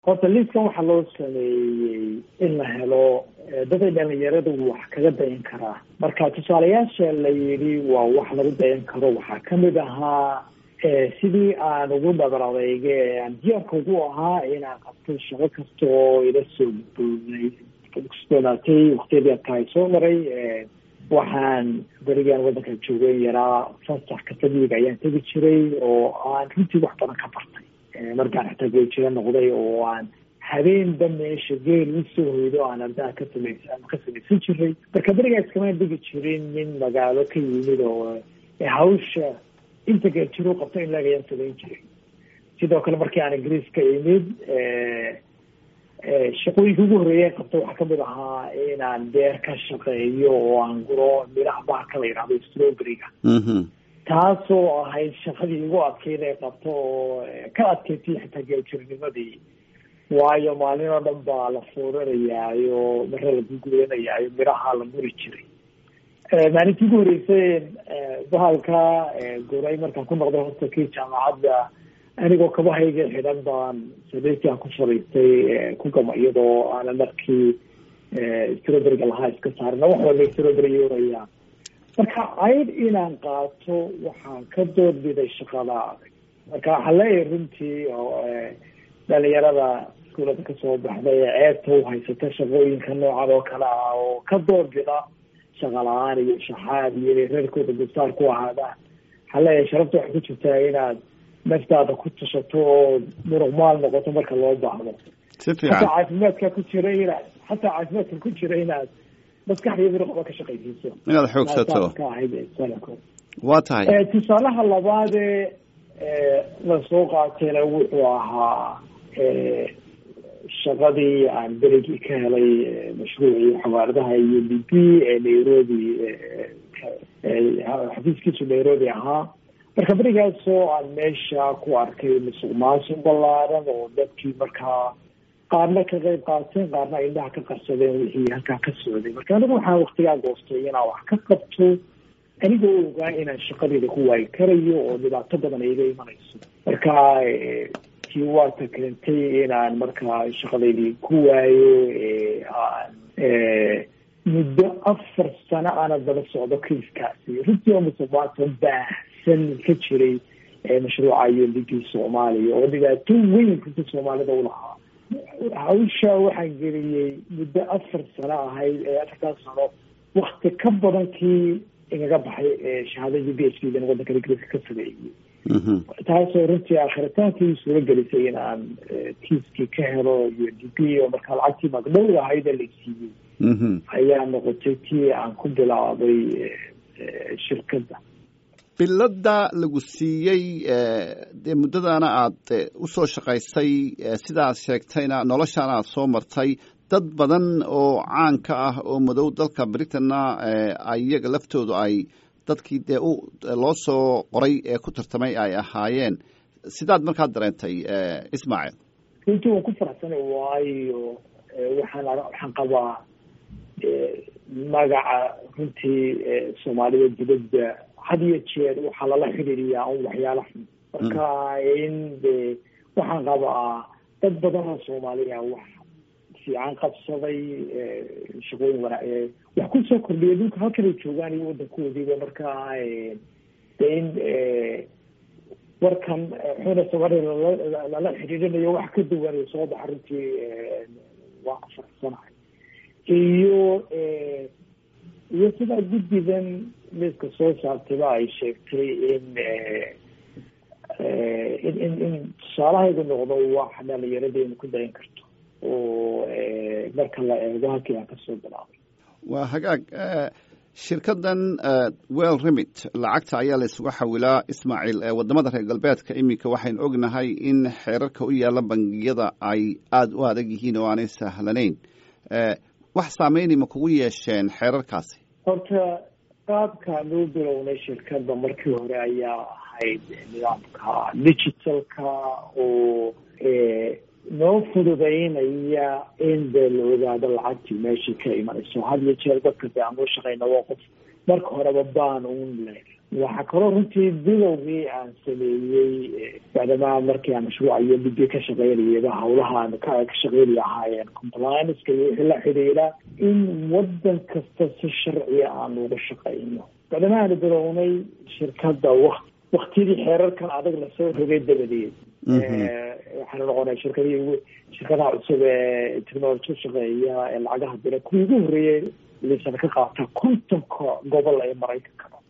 horta liiskan waxaa loo sameeyey in la helo daday dhalinyaradu wax kaga dayan karaa marka tusaalayaasha la yidhi waa wax lagu dayan karo waxaa kamid ahaa sidii aan ugu dhabar adeyge aan diyaarka ugu ahaa inaan qabto shaqo kasta oo ila soo gudboonay kusdoonaatay waktiyadii adkaay soo maray waxaan berigaan waddanka joogeen yaraa fasax katamiga ayaan tegi jiray oo aan runtii wax badan ka bartay markaan xitaa geejira noqday oo aan habeenba meesha geel usoo hoydo aan ardaha ka samaysa ka samaysan jiray marka berigaas kamaan dhigi jirin nin magaalo ka yimid oo hawsha inta geeljiru qabto in laag ayaan samayn jiray sidoo kale markii aan ingiriiska imid shaqooyinka ugu horreeyeen qabto waxaa kamid ahaa inaan beer ka shaqeeyo oo aan guro miraha bahalka la yidhahdo strawberryga taasoo ahayd shaqadii igu adkeyd ee qabto oo ka adkeysay xitaa geeljirnimadii waayo maalin oo dhan baa la fuuranayaayo mare la gugulanayaayo miraha la guri jiray maalintii ugu horreysay bahalka guray markaan ku noqday hostelkii jaamacadda anigoo kabahayga xidhan baan sadeyti aan ku fadhiistay ku gama iyadoo aana markii strawberryga lahaa iska saarina wax walba strawberry yoorayaan marka cayd inaan qaato waxaan ka doorbiday shaqada adag marka waxaan leeyahay runtii oo dhalinyarada iskuulada kasoo baxday ee ceebta u haysata shaqooyinka noocan oo kale ah oo ka doorbida shaqa la-aan iyo shaxaad iyo inay reerkooda dulsaar ku ahaadaan waxaan leeyahay sharafta waxay ku jirtaa inaad naftaada ku tashato oo muruqmaal noqoto marka loo baahdo xataa caafimaadka ku jira inaad xataa caafimaadka ku jira inaad maskaxda iyo muruqba ka shaqaysiiso inaad xoogsato ka ahayd salafkood waa tahay tusaalaha labaadee lasoo qaatayna wuxuu ahaa shaqadii aan berigii ka helay mashruucii xawaaradaha iyo b b ee nairobi xafiiskiisu nairobi ahaa marka berigaasoo aan meesha ku arkay musuq maasuq ballaaran oo dadkii markaa qaarna ka qayb qaateen qaarna indhaha ka qarsadeen wixii halkaa ka socday marka anigu waxaan waktigaa goostay inaan wax ka qabto anigoo ogaa inaan shaqadeyda ku waayi karayo oo dhibaato badan iga imanayso marka tii waata keentay inaan markaa shaqadeydii ku waayo aan muddo afar sano aana daba socdo kiiskaasi runtii oo musuq maasuq baahsan ka jiray mashruuca iyo ligii soomaaliya oo dhibaato weyn runta soomaalida ulahaa hawsha waxaan geliyey muddo afar sano ahayd ee afartaas sano wakti ka badan kii igaga baxay shahaadadii b h d dan waddanka ingiriiska ka sameeyey taasoo runtii aakhiritaanki suuro gelisay in aan kiiskii ka helo iyo d b oo markaa lacagtii magdhow ahayd ee la siiyey ayaa noqotay tii aan ku bilaabay shirkadda bilada lagu siiyey dee muddadana aad usoo shaqaysay sidaad sheegtayna noloshaana aad soo martay dad badan oo caan ka ah oo madow dalka britanna iyaga laftoodu ay dadkii dee loo soo qoray ee ku tartamay ay ahaayeen sidaad markaa dareentay ismaaciil runtii waan ku faraxsanay waayo waxaan waxaan qabaa magaca runtii soomaalida dibadda had iyo jeer waxaa lala xidhiiriyaa un waxyaala xun marka in de waxaan qabaa dad badan oo soomaaliya wax fiican qabsaday shaqooyin wana wax kusoo kordhiya dhulka halkanay joogaan iyo waddankoodiiba marka de in warkan xuna soomaaliya lala xidhiirinayo wax ka duwan soo baxa runtii waan ku faraxsanahay iyo iyo sidaa guddidan miiska soo saartayba ay sheegtay in in in in tusaalahaydu noqdo wax dhalinyaradeyna ku dayan karto oo marka la eego halkii aan kasoo bilaabay waa hagaag shirkaddan well remit lacagta ayaa la isuga xawilaa ismaaciil wadamada reer galbeedka iminka waxaynu ognahay in xeerarka u yaalla bangiyada ay aada u adag yihiin oo aanay sahlanayn wax saameyni ma kugu yeesheen xeerarkaasi horta qaabkaan loo bilownay shirkadda markii hore ayaa ahayd nidaamka digitalka oo noo fududeynaya in dee la ogaado lacagtii meeshii ka imanayso had iyo jeer dadka de aan loo shaqeyna waa qof marka horeba baan un le waxaa kaloo runtii bilowgii aan sameeyey bacdamaa markii aan mashruuca iyo muddo ka shaqeynayaba hawlaha aan ka shaqeynaya ahaayeen complianceka iyo wixii la xidhiidha in wadan kasta si sharciya aan uga shaqeyno bacdama aanu bilownay shirkadda wak waktiyadii xeerarkan adag lasoo rogay dabadeed waxaanu noqonay shirkadii shirkadaha cusub ee technology shaqeeya ee lacagaha dira kuwii ugu horreeyey lisan ka qaata kontonka gobol ee maraykanka